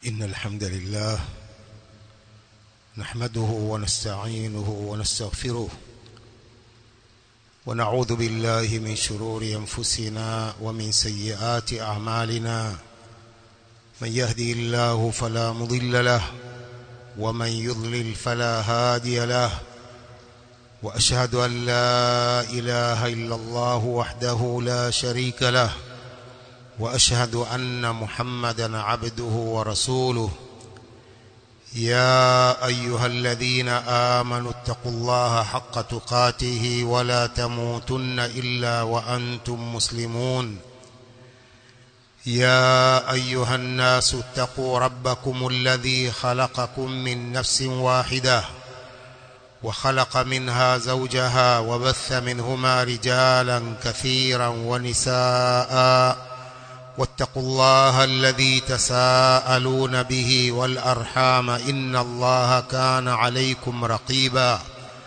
إن الحمد لله نحمده ونستعينه ونستغفره ونعوذ بالله من شرور أنفسنا ومن سيئات أعمالنا من يهدي الله فلا مضل له ومن يضلل فلا هادي له وأشهد أن لا إله إلا الله وحده لا شريك له وأشهد أن محمدا عبده ورسوله يا أيها الذين آمنوا اتقوا الله حق تقاته ولا تموتن إلا وأنتم مسلمون يا أيها الناس اتقوا ربكم الذي خلقكم من نفس واحدة وخلق منها زوجها وبث منهما رجالا كثيرا ونساء واتقوا الله الذي تساءلون به والأرحام إن الله كان عليكم رقيبا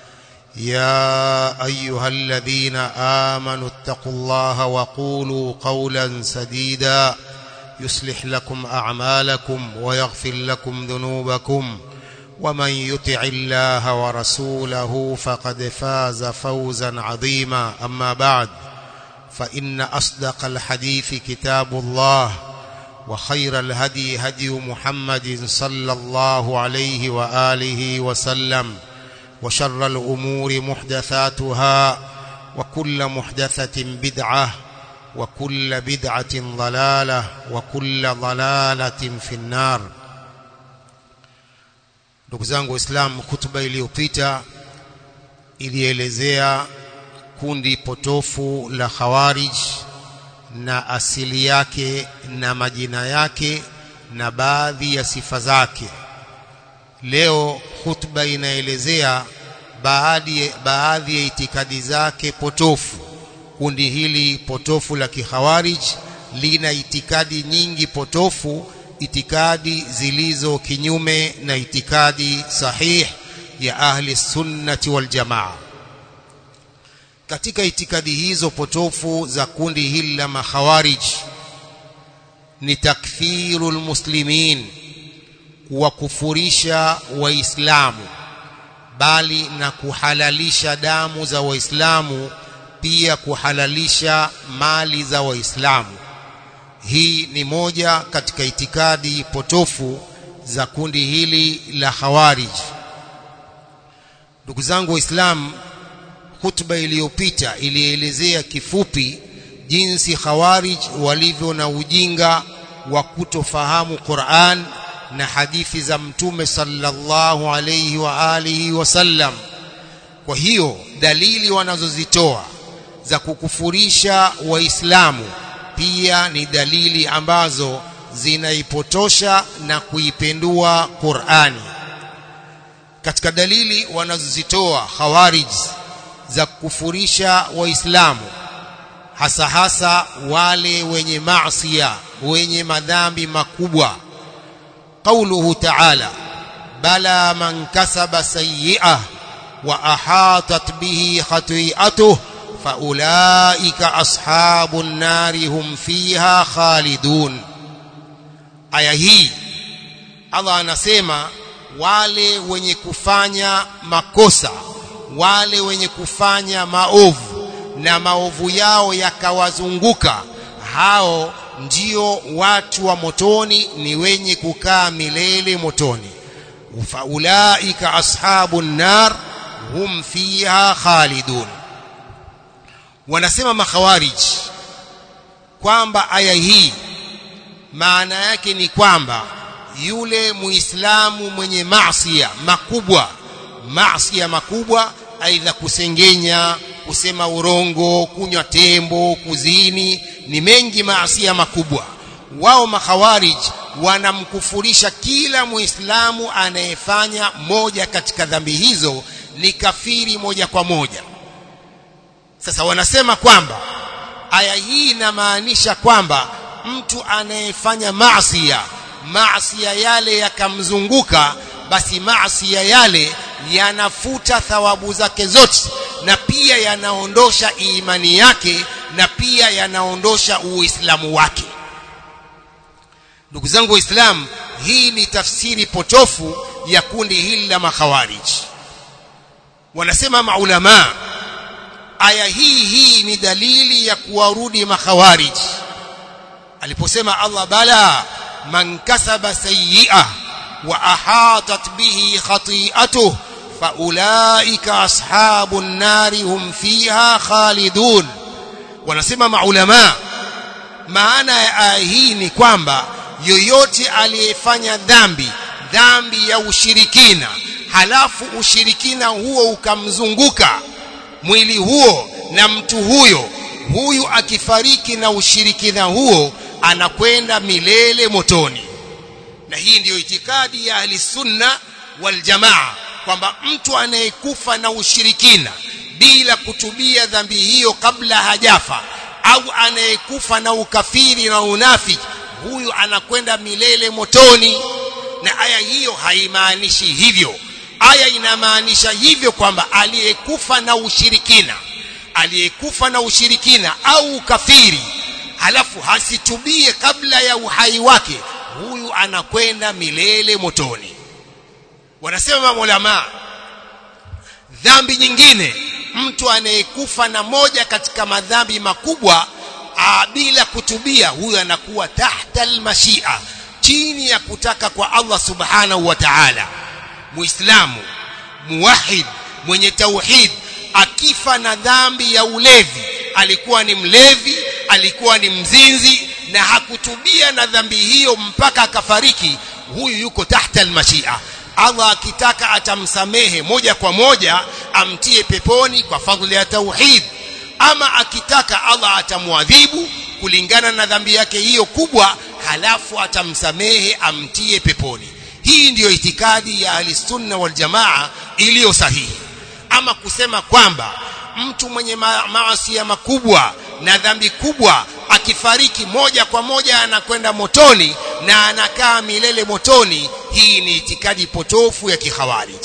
يا أيها الذين آمنوا اتقوا الله وقولوا قولا سديدا يصلح لكم أعمالكم ويغفر لكم ذنوبكم ومن يطع الله ورسوله فقد فاز فوزا عظيما أما بعد فإن أصدق الحديث كتاب الله وخير الهدي هدي محمد صلى الله عليه وآله وسلم وشر الأمور محدثاتها وكل محدثة بدعة وكل بدعة ضلالة وكل ضلالة في النار ndugu zangu waislamu hutuba iliyopita ilielezea kundi potofu la khawarij na asili yake na majina yake na baadhi ya sifa zake leo hutuba inaelezea baadhi baadhi ya itikadi zake potofu kundi hili potofu la kikhawarij lina itikadi nyingi potofu itikadi zilizo kinyume na itikadi sahih ya ahli sunnati wal jamaa katika itikadi hizo potofu za kundi hili la makhawarij ni takfirul muslimin kuwakufurisha waislamu bali na kuhalalisha damu za waislamu pia kuhalalisha mali za waislamu hii ni moja katika itikadi potofu za kundi hili la khawarij ndugu zangu waislamu hutuba iliyopita ilielezea kifupi jinsi khawarij walivyo na ujinga wa kutofahamu Qur'an na hadithi za mtume sallallahu alayhi wa alihi wasallam kwa hiyo dalili wanazozitoa za kukufurisha waislamu pia ni dalili ambazo zinaipotosha na kuipendua Qur'ani katika dalili wanazozitoa khawarij za kufurisha waislamu hasa hasa wale wenye maasiya wenye madhambi makubwa qauluhu ta'ala bala man kasaba sayyi'ah wa ahatat bihi khati'atuhu faulaika ashabun nari hum fiha khalidun aya hii Allah anasema wale wenye kufanya makosa wale wenye kufanya maovu na maovu yao yakawazunguka hao ndio watu wa motoni ni wenye kukaa milele motoni faulaika ashabun nar hum fiha khalidun wanasema makhawarij kwamba aya hii maana yake ni kwamba yule muislamu mwenye maasiya makubwa maasiya makubwa aidha kusengenya kusema urongo kunywa tembo kuzini ni mengi maasiya makubwa wao makhawarij wanamkufurisha kila muislamu anayefanya moja katika dhambi hizo ni kafiri moja kwa moja sasa wanasema kwamba aya hii inamaanisha kwamba mtu anayefanya maasiya maasiya yale yakamzunguka basi maasiya yale yanafuta thawabu zake zote na pia yanaondosha imani yake na pia yanaondosha uislamu wake ndugu zangu waislamu hii ni tafsiri potofu ya kundi hili la makhawarij wanasema maulama aya hii hii ni dalili ya kuwarudi makhawarij aliposema Allah bala man kasaba sayyi'ah wa ahatat bihi khati'atuhu faulaika ashabun nari hum fiha khalidun wanasema maulama maana ya aya hii ni kwamba yoyote aliyefanya dhambi dhambi ya ushirikina halafu ushirikina huo ukamzunguka mwili huo na mtu huyo huyu akifariki na ushirikina huo anakwenda milele motoni na hii ndiyo itikadi ya ahli sunna wal jamaa kwamba mtu anayekufa na ushirikina bila kutubia dhambi hiyo kabla hajafa au anayekufa na ukafiri na unafiki huyu anakwenda milele motoni na aya hiyo haimaanishi hivyo aya inamaanisha hivyo kwamba aliyekufa na ushirikina aliyekufa na ushirikina au ukafiri halafu hasitubie kabla ya uhai wake huyu anakwenda milele motoni wanasema maulama dhambi nyingine mtu anayekufa na moja katika madhambi makubwa aa, bila kutubia huyu anakuwa tahta almashia chini ya kutaka kwa Allah subhanahu wa ta'ala muislamu muwahid mwenye tauhid akifa na dhambi ya ulevi alikuwa ni mlevi alikuwa ni mzinzi na hakutubia na dhambi hiyo mpaka akafariki huyu yuko tahta almashia Allah akitaka atamsamehe moja kwa moja amtie peponi kwa fadhili ya tauhid ama akitaka Allah atamwadhibu kulingana na dhambi yake hiyo kubwa halafu atamsamehe amtie peponi hii ndiyo itikadi ya ahlisunna wal jamaa iliyo sahihi ama kusema kwamba mtu mwenye ma maasi makubwa na dhambi kubwa akifariki moja kwa moja anakwenda motoni na anakaa milele motoni hii ni itikadi potofu ya kikhawarij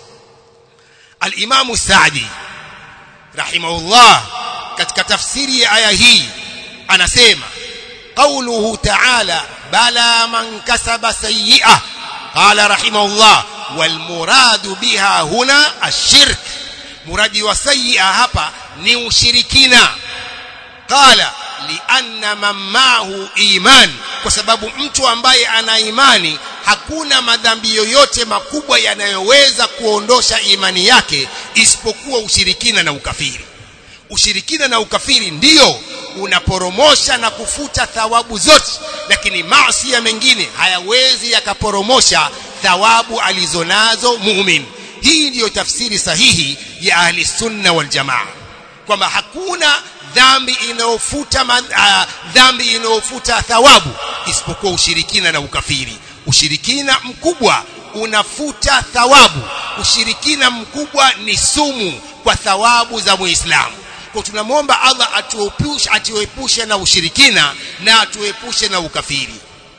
al-Imam Sa'di rahimahullah katika tafsiri ya aya hii anasema قوله تعالى بلى من كسب سيئة قال رحمه الله والمراد بها هنا الشرك مراد وسيئة هapa ni ushirikina قال لأن من معه إيمان kwa sababu mtu ambaye ana imani hakuna madhambi yoyote makubwa yanayoweza kuondosha imani yake isipokuwa ushirikina na ukafiri ushirikina na ukafiri ndiyo unaporomosha na kufuta thawabu zote lakini maasi mengine hayawezi yakaporomosha thawabu alizonazo muumini hii ndiyo tafsiri sahihi ya ahli sunna wal jamaa kwamba hakuna dhambi inayofuta uh, dhambi inayofuta thawabu isipokuwa ushirikina na ukafiri ushirikina mkubwa unafuta thawabu ushirikina mkubwa ni sumu kwa thawabu za muislamu kwa tunamwomba Allah atuepushe atuepushe na ushirikina na atuepushe na ukafiri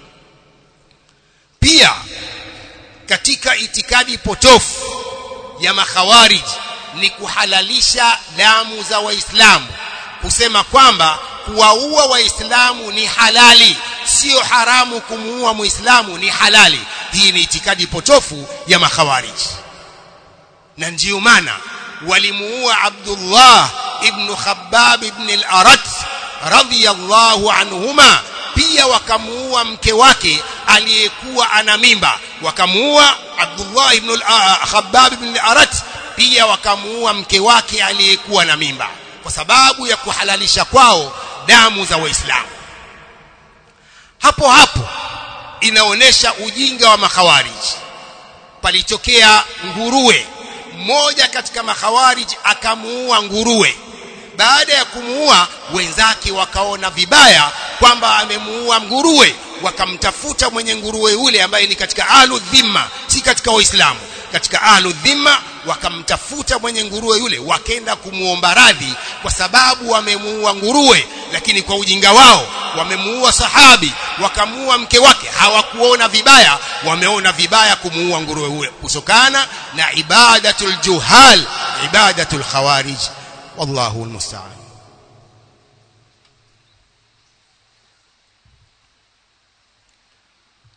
pia katika itikadi potofu ya makhawarij ni kuhalalisha damu za waislamu kusema kwamba kuwaua waislamu ni halali sio haramu kumuua muislamu ni halali hii ni itikadi potofu ya makhawarij na ndiyo maana walimuua Abdullah ibn Khabbab ibn al-Arat radhiyallahu anhuma pia wakamuua mke wake aliyekuwa ana mimba wakamuua Abdullah ibn Khabbab ibn al-Arat pia wakamuua mke wake aliyekuwa na mimba kwa sababu ya kuhalalisha kwao damu za waislamu hapo hapo inaonesha ujinga wa makhawarij palitokea nguruwe mmoja katika makhawarij akamuua nguruwe baada ya kumuua wenzake wakaona vibaya kwamba amemuua nguruwe wakamtafuta mwenye nguruwe yule ambaye ni katika ahlu dhimma si katika waislamu katika ahlu dhimma wakamtafuta mwenye nguruwe yule wakenda kumuomba radhi kwa sababu wamemuua nguruwe lakini kwa ujinga wao wamemuua sahabi wakamuua mke wake hawakuona vibaya wameona vibaya kumuua nguruwe yule kutokana na ibadatul juhal ibadatul khawarij wallahu almusta'an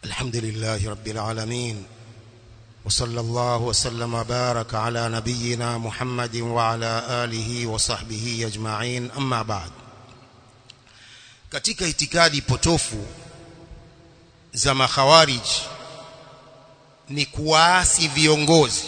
الحمد لله رب العالمين وصلى الله وسلم وبارك على نبينا محمد وعلى آله وصحبه أجمعين أما بعد katika itikadi potofu za makhawarij ni kuwaasi viongozi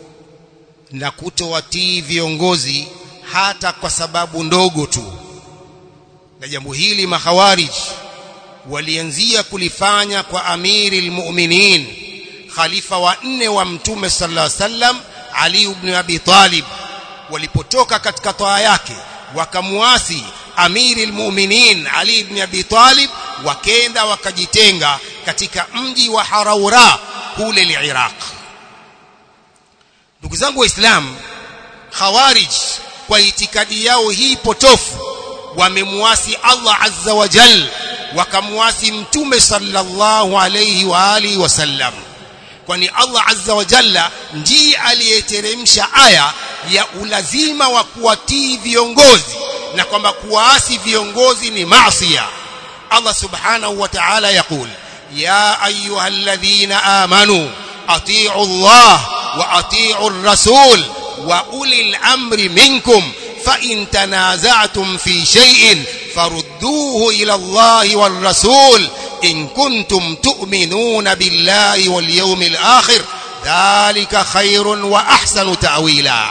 na kutowatii viongozi hata kwa sababu ndogo tu na jambo hili makhawarij walianzia kulifanya kwa amiri almu'minin khalifa wa nne wa mtume sallallahu alaihi wasallam Ali ibn Abi Talib walipotoka katika toa yake wakamuasi amiri almu'minin Ali ibn Abi Talib wakenda wakajitenga katika mji wa Haraura kule Iraq ndugu zangu waislamu khawarij kwa itikadi yao hii potofu wamemuasi Allah azza wa jal wakamuasi mtume sallallahu alayhi wa alihi wasallam kwani Allah azza wa jalla ndiye aliyeteremsha aya ya ulazima wa kuwatii viongozi na kwamba kuwaasi viongozi ni maasiya Allah subhanahu wa ta'ala yaqul ya ayyuhalladhina amanu atii'u Allah wa atii'u ar-rasul wa ulil amri minkum fa in tanaza'tum fi shay'in farudduhu ila Allah war rasul in kuntum tu'minuna billahi wal yawmil akhir dhalika khairun wa ahsanu ta'wila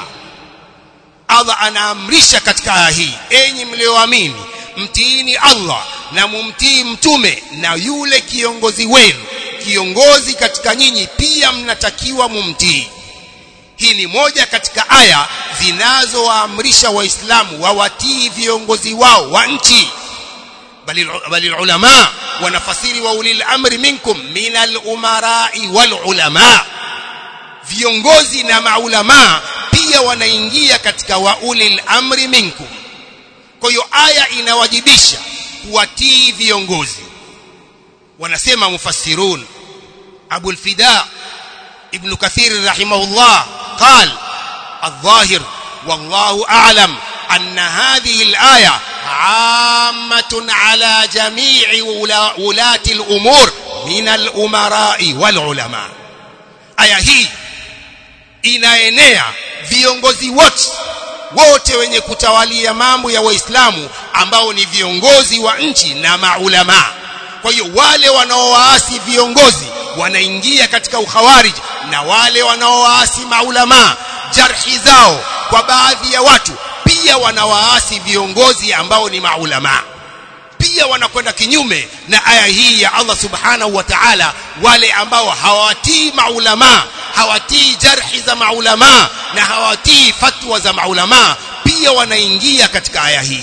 Allah anaamrisha katika aya hii enyi mlioamini mtiini Allah na mumtii mtume na yule kiongozi wenu kiongozi katika nyinyi pia mnatakiwa mumtii hii ni moja katika aya zinazowaamrisha waislamu wawatii viongozi wao wa nchi bali bali ulama wanafasiri wa ulil amri minkum minal umarai wal ulama viongozi na maulama pia wanaingia katika wa ulil amri minkum kwa hiyo aya inawajibisha kuwatii viongozi wanasema mufassirun Abu al-Fida Ibn Kathir rahimahullah قال الظاهر والله أعلم أن هذه الآية عامة على جميع ولاة الأمور من الأمراء والعلماء aya hii inaenea viongozi wote wote wenye kutawalia mambo ya waislamu ambao ni viongozi wa nchi na maulama kwa hiyo wale wanaowaasi viongozi wanaingia katika ukhawarij na wale wanaowaasi maulama jarhi zao kwa baadhi ya watu pia wanawaasi viongozi ambao ni maulama pia wanakwenda kinyume na aya hii ya Allah subhanahu wa ta'ala wale ambao hawatii maulama hawatii jarhi za maulama na hawatii fatwa za maulama pia wanaingia katika aya hii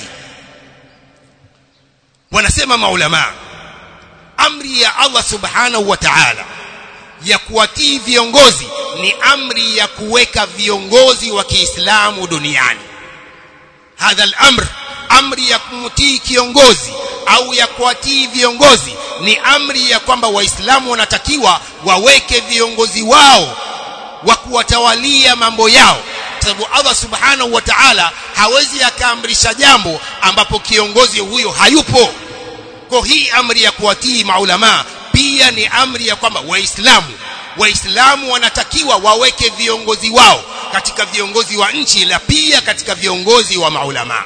wanasema maulama amri ya Allah subhanahu wa ta'ala ya kuwatii viongozi ni amri ya kuweka viongozi wa Kiislamu duniani hadha al-amr amri ya kumtii kiongozi au ya kuwatii viongozi ni amri ya kwamba waislamu wanatakiwa waweke viongozi wao wa kuwatawalia mambo yao sababu Allah subhanahu wa ta'ala hawezi akaamrisha jambo ambapo kiongozi huyo hayupo kwa hii amri ya kuwatii maulama pia ni amri ya kwamba waislamu waislamu wanatakiwa waweke viongozi wao katika viongozi wa nchi na pia katika viongozi wa maulama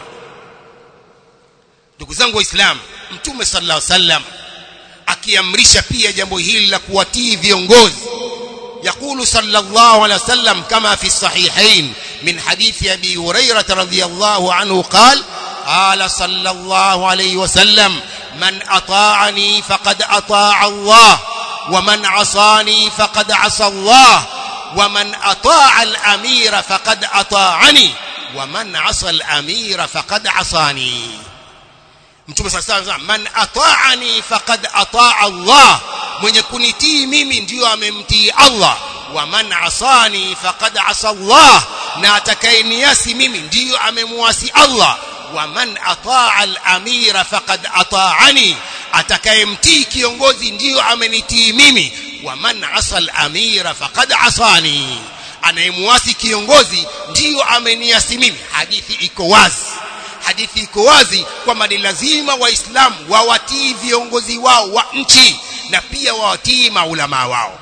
ndugu zangu waislamu mtume sallallahu alaihi wasallam akiamrisha pia jambo hili la kuwatii viongozi يقول صلى الله عليه وسلم كما في الصحيحين من حديث أبي هريرة رضي الله عنه قال قال صلى الله عليه وسلم من أطاعني فقد أطاع الله ومن عصاني فقد عصى الله ومن أطاع الأمير فقد أطاعني ومن عصى الأمير فقد عصاني mtume sasa anasema man ata'ani faqad ata'a Allah mwenye kunitii mimi ndiyo amemtii Allah wa man asani faqad asa Allah na atakayeniasi mimi ndiyo amemwasi Allah wa man ata'a al-amira faqad ata'ani atakayemtii kiongozi ndiyo amenitii mimi wa man asa al-amira faqad asani anayemwasi kiongozi ndiyo ameniasi mimi hadithi iko wazi hadithi iko wazi kwamba ni lazima waislamu wawatii viongozi wao wa nchi na pia wawatii maulama wao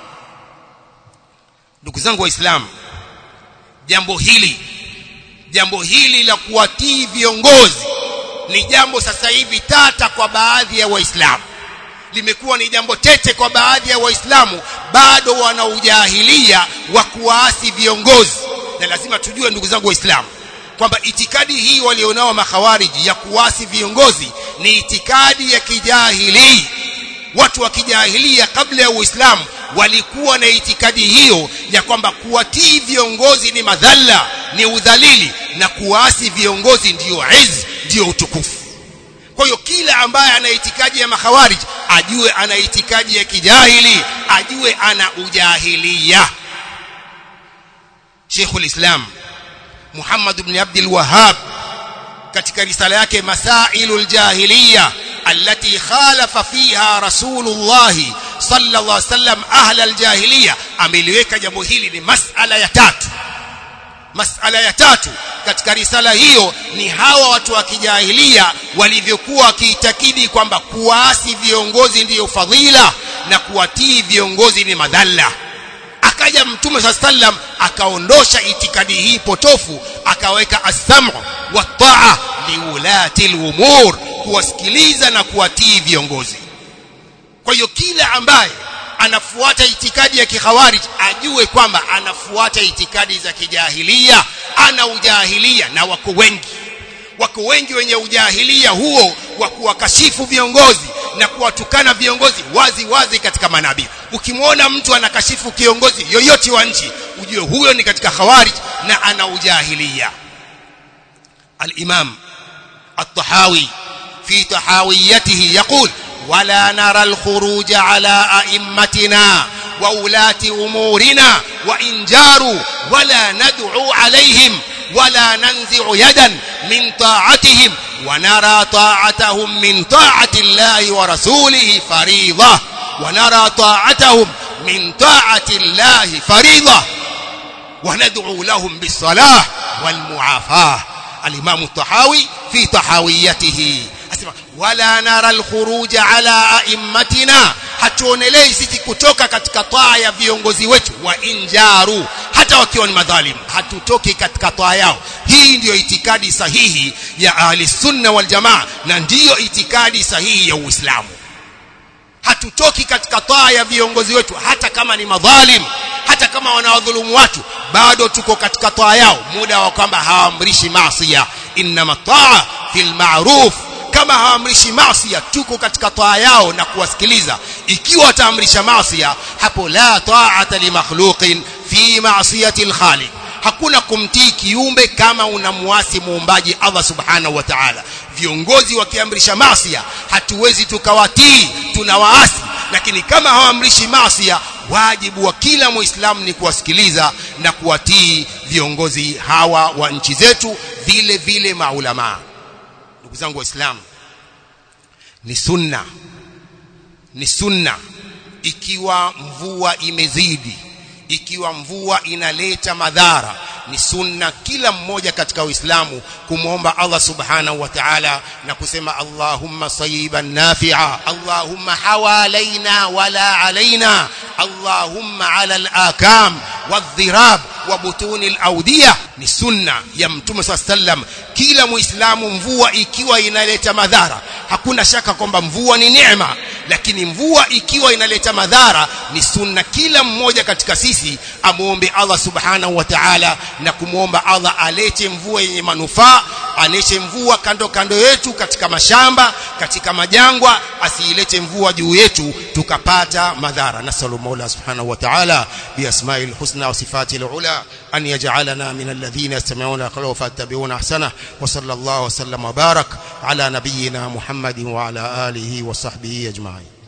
ndugu zangu waislamu jambo hili jambo hili la kuwatii viongozi ni jambo sasa hivi tata kwa baadhi ya waislamu limekuwa ni jambo tete kwa baadhi ya waislamu bado wana ujahilia wa kuwaasi viongozi na lazima tujue ndugu zangu waislamu kwamba itikadi hii walionao makhawariji ya kuasi viongozi ni itikadi ya kijahili watu wa kijahilia kabla ya uislamu walikuwa na itikadi hiyo ya kwamba kuwatii viongozi ni madhalla ni udhalili na kuasi viongozi ndiyo iz ndiyo utukufu kwa hiyo kila ambaye ana itikadi ya makhawarij ajue ana itikadi ya kijahili ajue ana ujahilia Sheikhul Islam Muhammad ibn Abdul Wahhab katika risala yake Masailul Jahiliya التي خالف فيها رسول الله صلى الله عليه وسلم أهل الجاهلية ameliweka jambo hili ni masala ya tatu masala ya tatu katika risala hiyo ni hawa watu wa kijahilia walivyokuwa wakiitakidi kwamba kuasi viongozi ndiyo fadhila na kuwatii viongozi ni madhalla akaja mtume saa sallam akaondosha itikadi hii potofu akaweka as-sam'u wa ta'a liulati al-umur kuwasikiliza na kuwatii viongozi kwa hiyo kila ambaye anafuata itikadi ya kikhawarij ajue kwamba anafuata itikadi za kijahilia ana ujahilia na wako wengi wako wengi wenye ujahilia huo wa kuwakashifu viongozi na kuwatukana viongozi wazi wazi katika manabii ukimwona mtu anakashifu kiongozi yoyote wa nchi ujue huyo ni katika khawarij na ana ujahilia al-imam at-tahawi في تحاويته يقول ولا نرى الخروج على أئمتنا وولاة أمورنا وإن جاروا ولا ندعو عليهم ولا ننزع يدا من طاعتهم ونرى طاعتهم من طاعة الله ورسوله فريضة ونرى طاعتهم من طاعة الله فريضة وندعو لهم بالصلاة والمعافاة الإمام الطحاوي في طحاويته asema wala nara alkhuruj ala aimmatina hatuonelei sisi kutoka katika taa ya viongozi wetu wa injaru hata wakiwa ni madhalimu hatutoki katika taa yao hii ndiyo itikadi sahihi ya ahli sunna wal jamaa na ndiyo itikadi sahihi ya uislamu hatutoki katika taa ya viongozi wetu hata kama ni madhalim hata kama wanawadhulumu watu bado tuko katika taa yao muda wa kwamba hawaamrishi maasiya inma taa fil ma'ruf kama hawaamrishi maasiya tuko katika taa yao na kuwasikiliza ikiwa wataamrisha maasiya hapo la ta'ata li makhluqin fi ma'siyati al-khaliq hakuna kumtii kiumbe kama unamwasi muumbaji Allah subhanahu wa ta'ala viongozi wakiamrisha maasiya hatuwezi tukawatii tunawaasi lakini kama hawaamrishi maasiya wajibu wa kila muislamu ni kuwasikiliza na kuwatii viongozi hawa wa nchi zetu vile vile maulamaa ndugu zangu waislamu ni sunna ni sunna ikiwa mvua imezidi ikiwa mvua inaleta madhara ni sunna kila mmoja katika uislamu kumwomba Allah subhanahu wa ta'ala na kusema Allahumma sayiban nafi'a Allahumma hawalaina wala alaina Allahumma ala al-akam wadh-dhirab wa butuni al-awdiyah ni sunna ya mtume sallam kila muislamu mvua ikiwa inaleta madhara hakuna shaka kwamba mvua ni neema lakini mvua ikiwa inaleta madhara ni sunna kila mmoja katika sisi amuombe Allah subhanahu wa ta'ala na kumwomba Allah alete mvua yenye manufaa alete mvua kando kando yetu katika mashamba katika majangwa asiilete mvua juu yetu tukapata madhara nasallu mola subhanahu wa ta'ala bi asma'il husna wa sifatil ula an yaj'alana min alladhina yastami'una qawla fattabi'una ahsana wa sallallahu wa sallam wa barak ala nabiyyina muhammadin wa ala alihi wa sahbihi ajma'in